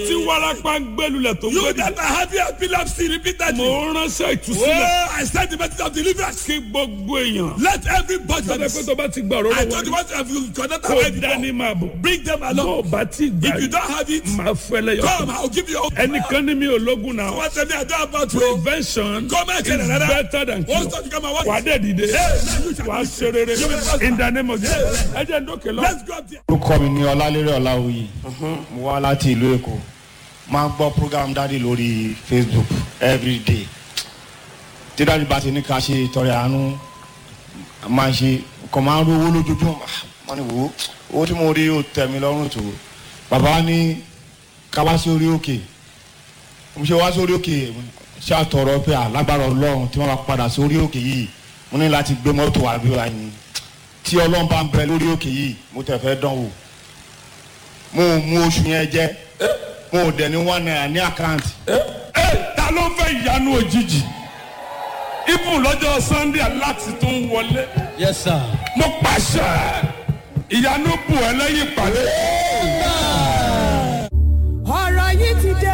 tí warapa ń gbẹlulẹ̀ tó You gbẹdì. that are having epilepsy repeatedly. mo ránṣẹ́ ìtúsílẹ̀. Oh, I send the message of deliverance. kí gbogbo èèyàn. Let everybody. sọ́dọ̀ pé tó bá ti gbà I rọ́rọ́ told you wọlé. what have you connected kó with dání before. máa bọ̀. Bring them bó o along. bá ti gbà If you yìí. don't have it, máa fẹ́lẹ́ yọ. come, I'll give you your ẹnìkan ní mi ò lógun náà. What tell me I don't about you. prevention Come and is tell another. better than What's cure. that you come and watch? wà á dẹ̀ dìde. now you shall wà á be ṣe rere. You will prosper. in the name of Jesus. ẹ jẹ́ ń dókè lọ. Let's go up there. orúkọ mi ní ọlálérè ọláwuyì mo wá láti ìlú èkó máa ń gbọ́ program dáàdi lórí facebook everyday tí dáàdi bá ti ní ká ṣe ìtọrẹ àánú máa ń ṣe kàn máa ń rówó lójoojúmọ́ wọ́n ní wò ó owó tí mo rí ó tẹ̀ mí lọ́rùn tó bàbá ní ká wá sí orí òkè mo ṣe wá sórí òkè ṣé àtọ̀rọ̀ pé alágbára ọlọ́run tí wọ́n bá padà sórí òkè yìí mo ní láti gbé mọ́tò àbí ọ̀hún tí ọlọ́run bá ń bẹ lórí òkè yìí mo tẹ̀ fẹ́ dán wò mo ò mú oṣù yẹn jẹ mo ò dẹ̀ ní one naira ní àkáǹtì ẹ ta ló fẹ́ ìyanu òjijì ibùn lọ́jọ́ sunday aláti tó ń wọlé Yes, sir. mo pàṣẹ ìyanu bù ẹ lẹ́yìn ìpàdé